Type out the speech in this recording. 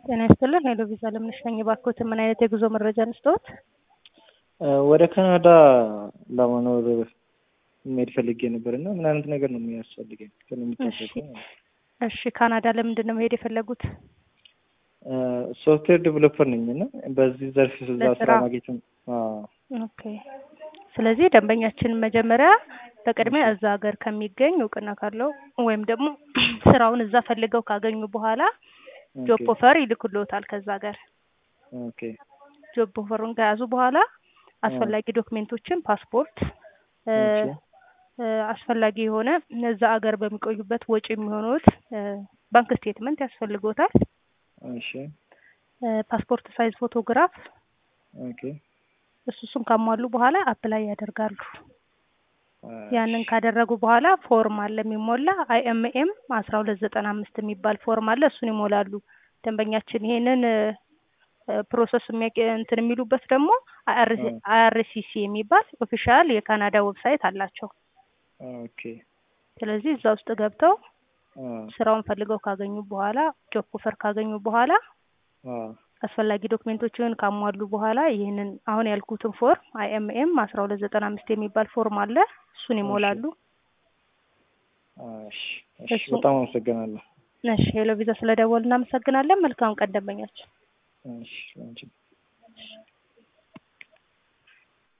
ጤና ይስጥልን ሄሎ ቪዛ ለምነሽ ነኝ። እባክዎት ምን አይነት የጉዞ መረጃ እንስጥዎት? ወደ ካናዳ ለመኖር መሄድ ፈልጌ ነበር እና ምን አይነት ነገር ነው የሚያስፈልገኝ? ከሚጠበቀው እሺ ካናዳ ለምንድን ነው መሄድ የፈለጉት? ሶፍትዌር ዴቨሎፐር ነኝ እና በዚህ ዘርፍ እዛ ስራ ለስራ? ማግኘት ኦኬ። ስለዚህ ደንበኛችን መጀመሪያ በቅድሚያ እዛ ሀገር ከሚገኝ እውቅና ካለው ወይም ደግሞ ስራውን እዛ ፈልገው ካገኙ በኋላ ጆብ ኦፈር ይልኩልዎታል ከዛ ሀገር። ኦኬ ጆብ ኦፈሩን ከያዙ በኋላ አስፈላጊ ዶክሜንቶችን ፓስፖርት እ እሺ። እ አስፈላጊ የሆነ እዛ ሀገር በሚቆዩበት ወጪ የሚሆኑት ባንክ ስቴትመንት ያስፈልጎታል። እሺ እ ፓስፖርት ሳይዝ ፎቶግራፍ ኦኬ እሱ እሱን ካሟሉ በኋላ አፕላይ ያደርጋሉ። ያንን እሺ። ካደረጉ በኋላ ፎርም አለ የሚሞላ አይኤምኤም አስራ ሁለት ዘጠና አምስት የሚባል ፎርም አለ እሱን ይሞላሉ። ደንበኛችን ይሄንን ፕሮሰስ የሚያቅ እንትን የሚሉበት ደግሞ አይአርሲሲ የሚባል ኦፊሻል የካናዳ ዌብሳይት አላቸው። ኦኬ ስለዚህ እዛ ውስጥ ገብተው አ ስራውን ፈልገው ካገኙ በኋላ ጆብ ኦፈር ካገኙ በኋላ አ አስፈላጊ ዶክሜንቶችን ካሟሉ በኋላ ይህንን አሁን ያልኩትን ፎርም አይኤምኤም አስራ ሁለት ዘጠና አምስት የሚባል ፎርም አለ እሱን ይሞላሉ። እሺ እሺ እሱ- በጣም አመሰግናለሁ። እሺ ሄሎ ቪዛ ስለደወሉ እናመሰግናለን። መልካም ቀን ደንበኛችን። እሺ አንቺ